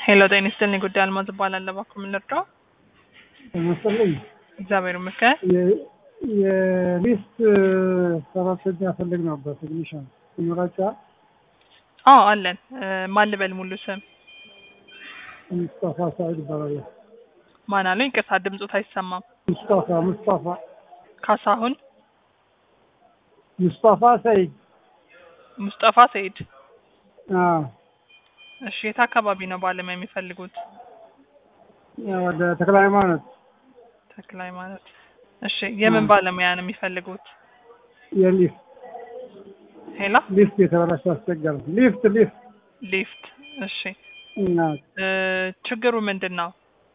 ሄሎ ጤና ይስጥልኝ። ጉዳይ አልማዝ እባላለሁ። እባክዎ ምን ልርዳው? መሰለኝ እግዚአብሔር ይመስገን። የሊስት ሰራተኛ ፈልግ ነበር። ቴክኒሻን ይኖራቸዋል? አዎ አለን። እ፣ ማን ልበል ሙሉ ስም? ሙስጣፋ ሳይድ ይባላል። ማን አሉኝ? ይቅርታ ድምፆት አይሰማም። ሙስጣፋ ሙስጣፋ ካሳሁን ሙስጣፋ ሰይድ። ሙስጠፋ ሰይድ። አዎ እሺ የት አካባቢ ነው ባለሙያ የሚፈልጉት? ወደ ተክለ ሃይማኖት ተክለ ሃይማኖት። እሺ የምን ባለሙያ ነው የሚፈልጉት? የሊፍት ሄላ ሊፍት የተበላሸ አስቸጋሪ ሊፍት ሊፍት ሊፍት። እሺ እና እ፣ ችግሩ ምንድን ነው?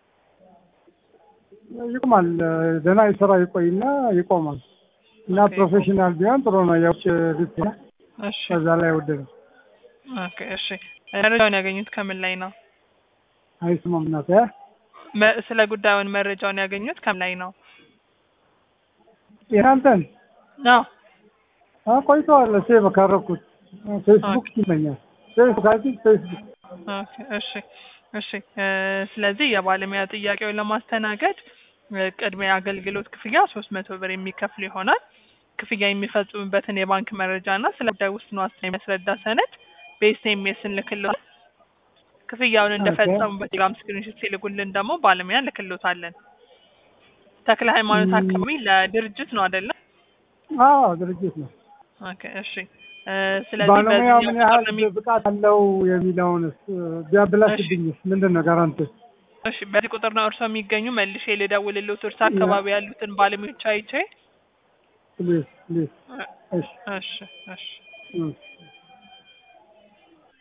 ይቆማል። ደህና ይሰራ ይቆይና ይቆማል። እና ኦኬ። ፕሮፌሽናል ቢሆን ጥሩ ነው። የውጭ ሊፍት ነው። እሺ ከዛ ላይ ወደ ኦኬ። እሺ መረጃውን ያገኙት ከምን ላይ ነው? አይስማም እናት መ- ስለ ጉዳዩን መረጃውን ያገኙት ከምን ላይ ነው? የናንተን አዎ ቆይተዋል። ሴቭ ካረኩት ፌስቡክ ኦኬ። ይመኛል። ፌስቡክ አይ ቲንክ ፌስቡክ ኦኬ፣ እሺ እሺ እ፣ ስለዚህ የባለሙያ ጥያቄውን ለማስተናገድ እ፣ ቅድሚያ አገልግሎት ክፍያ ሶስት መቶ ብር የሚከፍሉ ይሆናል። ክፍያ የሚፈጽሙበትን የባንክ መረጃ እና ስለ ጉዳይ ውስን ዋስትና የሚያስረዳ ሰነድ በኤስኤምኤስ እንልክልዎታል። ክፍያውን እንደፈጸሙ በቴሌግራም ስክሪንሾት ሲልኩልን ደግሞ ባለሙያ እንልክልዎታለን። ተክለ ሃይማኖት ም- አካባቢ ለድርጅት ነው አይደለም? አዎ ድርጅት ነው። ኦኬ፣ እሺ እ፣ ስለዚህ ባለሙያው ምን በዚህኛው ያህል ቁጥር ነው የሚ- ብቃት አለው የሚለውንስ ቢያበላሽብኝስ ምንድን ነው ጋራንቲ? እሺ በዚህ ቁጥር ነው እርሶ የሚገኙ መልሼ ልደውልልዎት እርሶ አካባቢ ያሉትን ባለሙያዎች አይቼ ፕሊዝ ፕሊዝ። እሺ እሺ እሺ እሺ